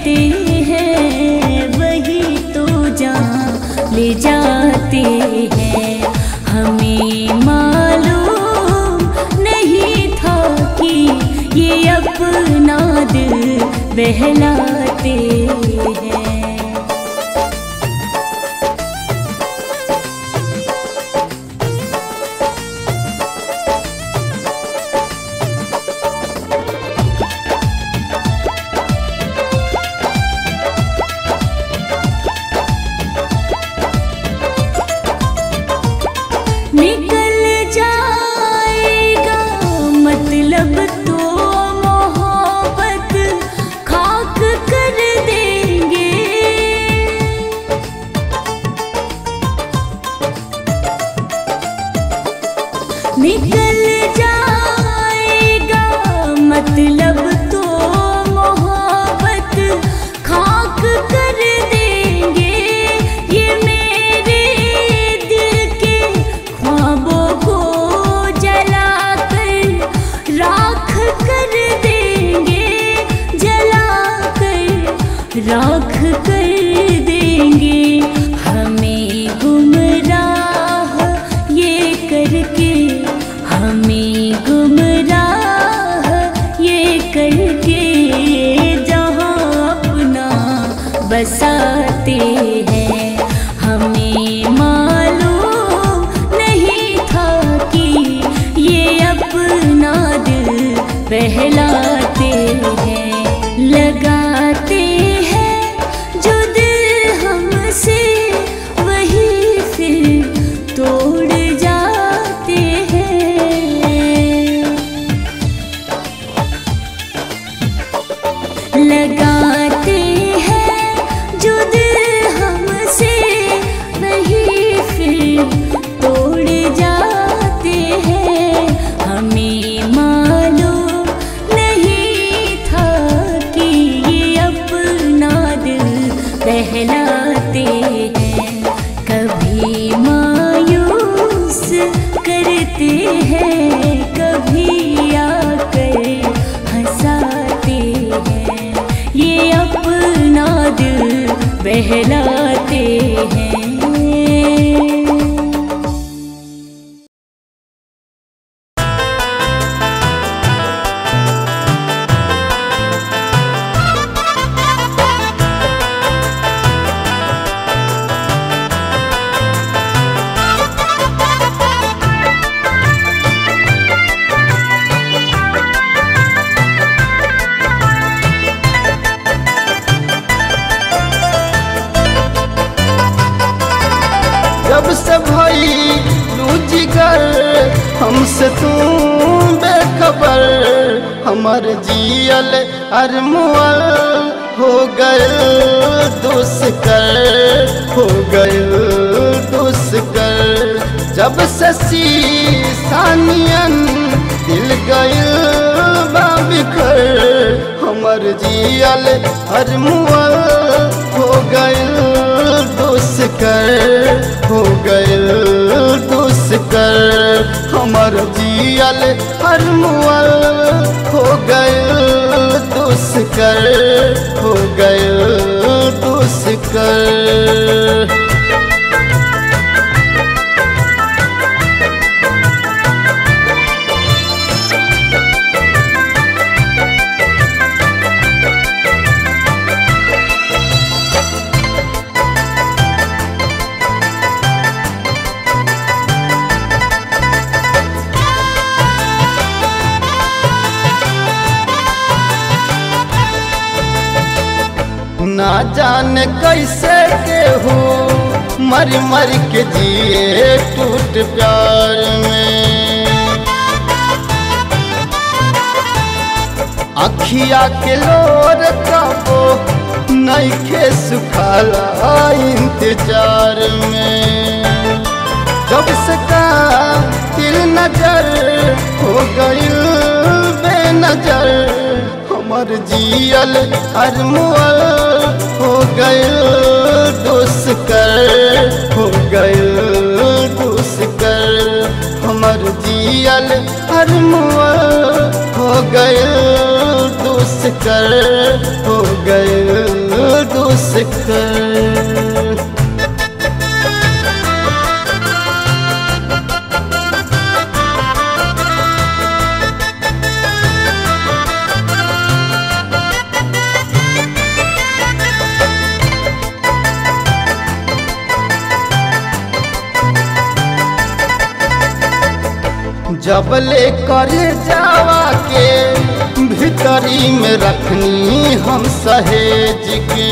करते हैं वही तो जान ले जाते हैं हमें मालूम नहीं था कि ये अपना दिल बहलाते हैं निकल जाएगा मतलब तो मोहब्बत खाक कर देंगे निकल जाएगा मतलब तो मोहब्बत खाक कर देंगे ये मेरे दिल के ख्वाबों को जलाकर राख कर देंगे जलाकर राख कर देंगे हमें गुमराह ये करके हमें गुमराह ये करके जहाँ अपना बसाते हैं हमें मालूम नहीं था कि ये अपना दिल बहलाते हैं लगाते हैं जो दिल हमसे वही फिर तोड़ जाते हैं लगाते हैं जो दिल हमसे वही फिर तोड़ जाते हैं हमें मालूम नहीं था कि ये अपना दिल बहलाते हैं कभी मायूस करते हैं कभी आकर हंसाते हैं ये अपना दिल बहलाते हैं जब से भई लू जिगर हमसे तू बेखबर हमर जियल अरमुअल हो गए दुष्कर हो गए दुष्कर जब से सानियन दिल गइल बा बिखर हमर जियल अरमुअल हो गइल दुष्कर हो गइल दुष्कर हमर जियल हर मुअल हो गइल दुष्कर हो गइल दुष्कर ना जाने कैसे के हो मर मर के जिए टूट प्यार में अखिया के लोर कबो नईखे सुखाला इंतजार में जब से का दिल नजर हो गइल बेनजर हमर जियल अरमुअल हो गइल दुष्कर हो गइल दुष्कर हमर जियल अरमुअल हो गइल दुष्कर हो गइल दोष कर जबले करे जावा के भीतरी में रखनी हम सहेज के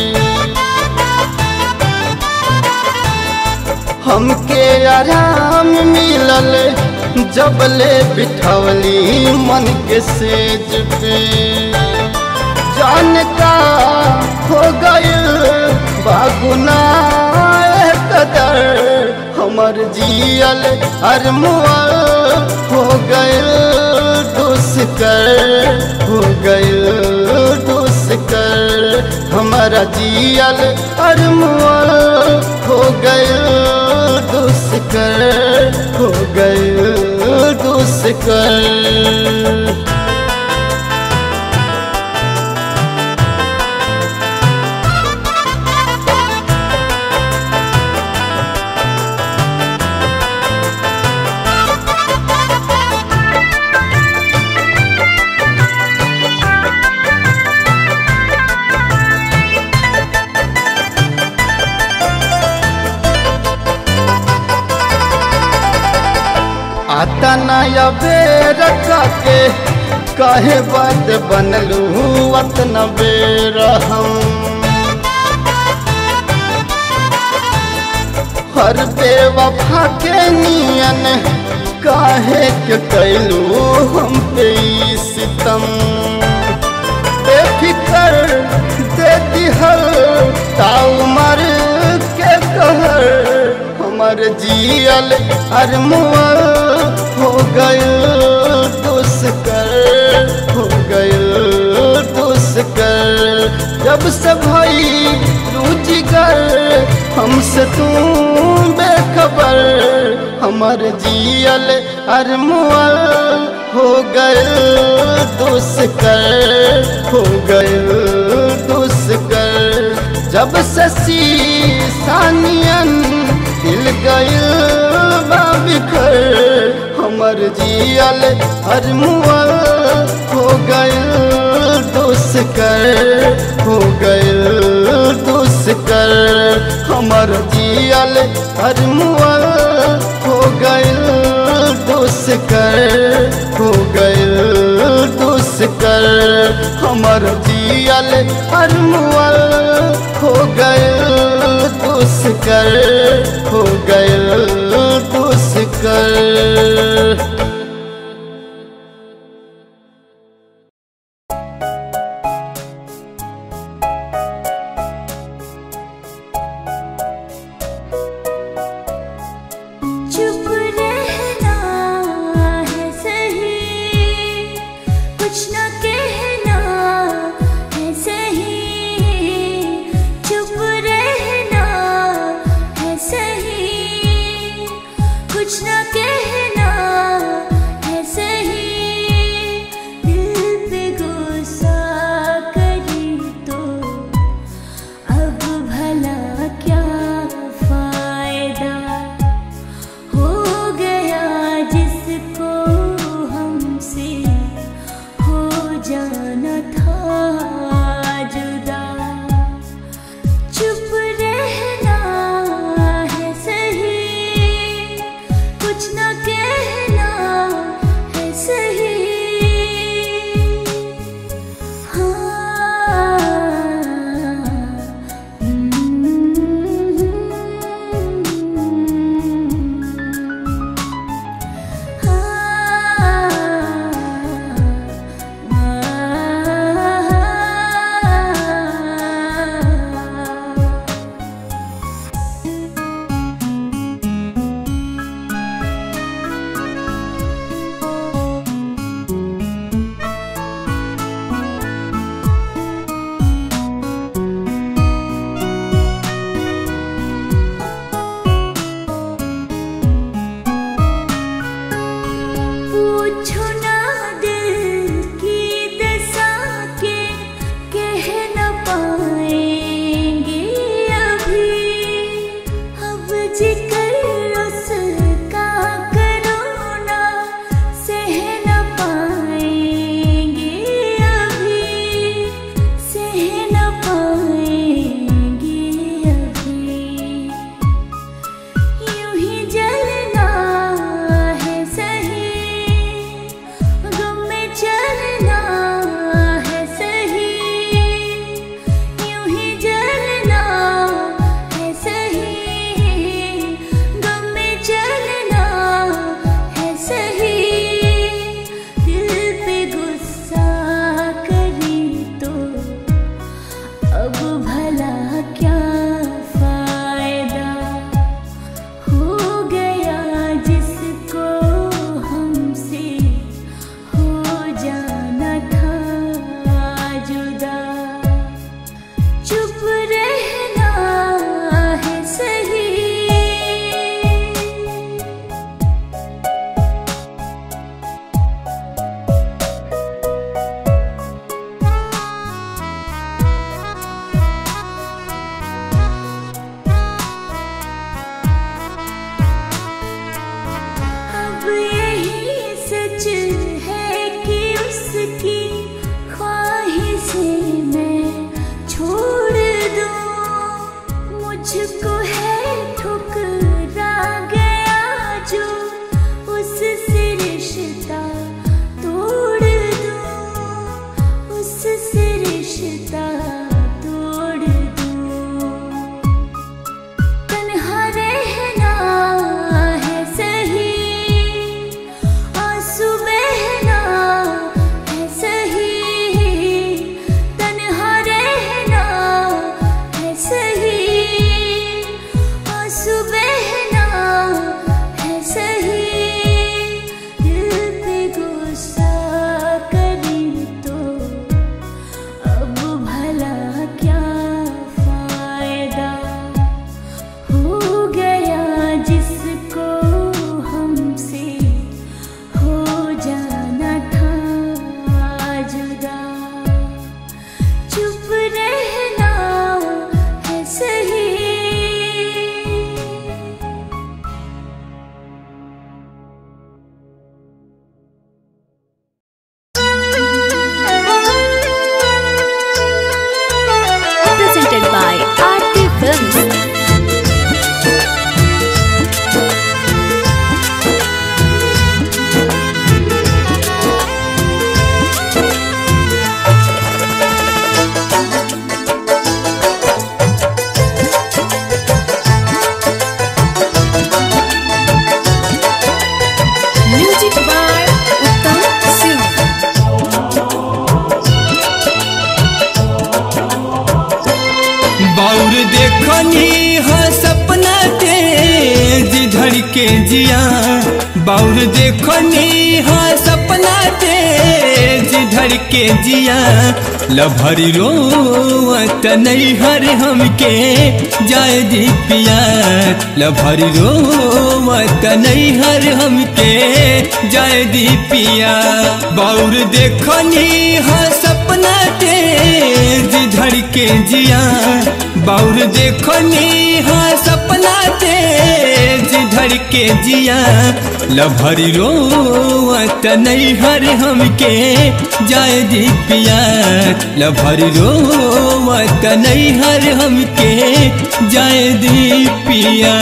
हमके आराम मिलल जबले बिठवली मन के सेज पे जान का हो गइल बागुना कदर हमर जियल अरमुअल हो गइल दुष्कर हो गइल दुष्कर हमारा जियल अरमुअल हो गइल दुष्कर हो गइल दुष्कर आता नया बेर के कहे बात बनलू अतन बेर हम हर बेवफा के नियन काहे के कैलू हम पे ई सितम बेफिकर दे दिहल ताऊ मर के कहर हमर जियल अरमुअल हो गइल दुष्कर हो गइल दुष्कर जब से भई रुचिकर हमसे तू बेखबर हमर जियल अरमुअल हो गइल दुष्कर हो गइल दुष्कर जब से सानियन दिल गइल बा बिखर हमर जियल अरमुअल हो गइल दुष्कर हो गइल दुष्कर हमर जियल अरमुअल हो गइल दुष्कर हो गइल दुष्कर हमर जियल अरमुअल हो गइल दुष्कर हो गइल दुष्कर चुप रहना है सही कुछ न कहना है सही चुप रहना है सही कुछ न कहना के जिया बाउर देखो नी हाँ सपना तेज धर के जिया लभरी रोवत नहीं हर हमके जाए दी पिया लभरी रोवत नहीं हर हमके जाए दी पिया बाउर देखो नी हाँ सपना तेज धर के जिया बाउर देखो नी हाँ सपना तेज धर के जिया लभरी रोवत नहीं हर हमके जाए दी पिया लभरी रोवत नहीं हर हमके जाए दी पिया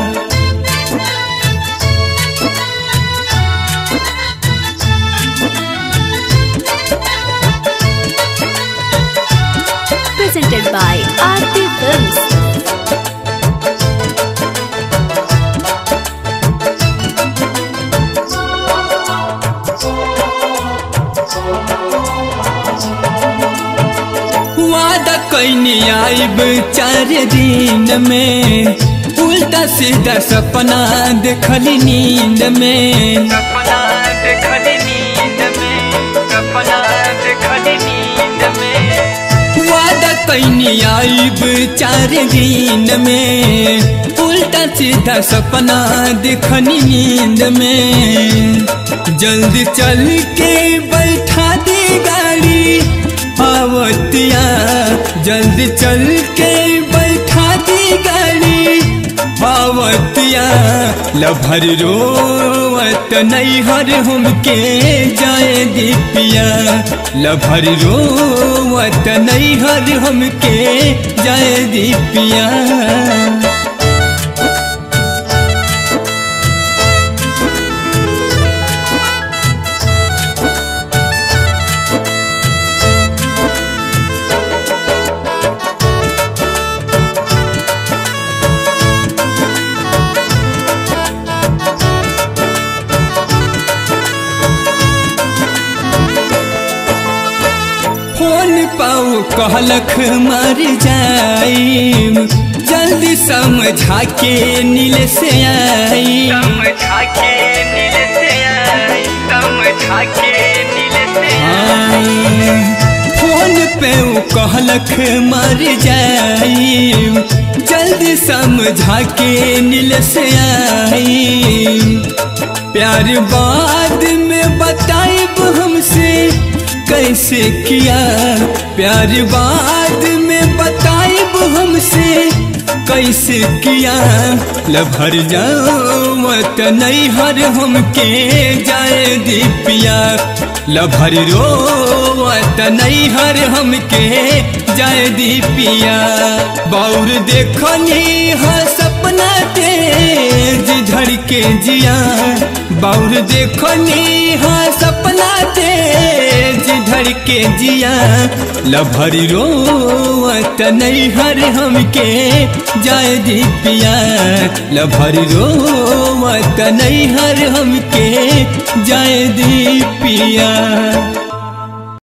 presented by Aarti Films. वादा कैनी आइब चार दिन में उल्टा सीधा सपना देखली नींद में सपना देखली नींद में सपना देखली नींद में वादा कैनी आइब चार दिन में उल्टा सीधा सपना देखनी नींद में जल्दी चल के बैठा दे गाड़ी आवतिया जल्दी चल के बैठा दी गाड़ी आवतिया लभर रोवत नहीं हर हमके जाए दीपिया लभर रोवत नहीं हर हमके जाए दीपिया फोन पाऊ कहलख मर जाई जल्दी समझा के नील से आई समझा के नील से आई समझा के नील से आई फोन पे ऊ कहलख मर जाई जल्दी समझा के नील से आई प्यार बाद में बताइब हमसे कैसे किया प्यार बाद में बताइब हमसे कैसे किया लभर जाओ मत नहीं हर हमके जाए दीपिया लभर रोवत नहीं हर हमके जाए दीपिया बाउर देखनी हाँ सपना तेज धर के जिया बाउर देखनी हाँ सपना तेज धर के जिया लभरी रोवत नहीं हर हमके जाए दीपिया लभरी रोवत नहीं हर हमके जाए दीपिया